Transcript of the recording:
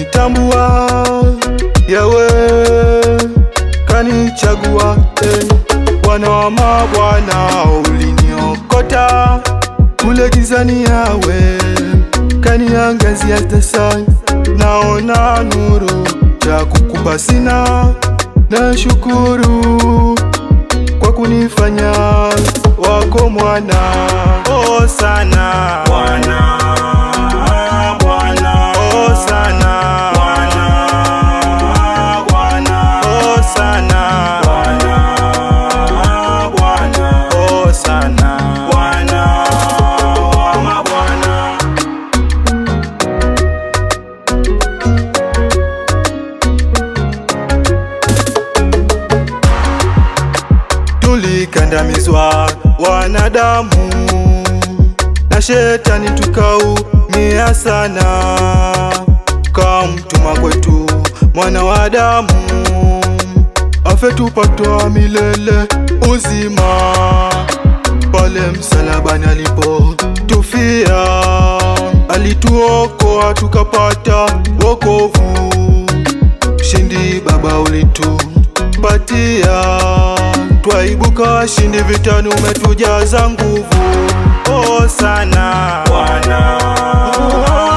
kanitambua yawe kanichagua eh. Bwana wa mabwana uliniokota kule gizani yawe kaniangazia tasani naona nuru cha kukupa sina na shukuru kwa kunifanya wako mwana oh sana Bwana, Bwana, oh sana Bwana, Bwana, oh sana Bwana, Bwana, oh sana Bwana wa mabwana. tulikandamizwa wanadamu na shetani tukaumia sana, kamtuma kwetu mwana wa Adamu afe tupatwa milele uzima pale msalabani alipotufia, alituokoa tukapata wokovu. Ushindi Baba ulitupatia, twaibuka washindi vitani, umetujaza nguvu. Oh sana Bwana,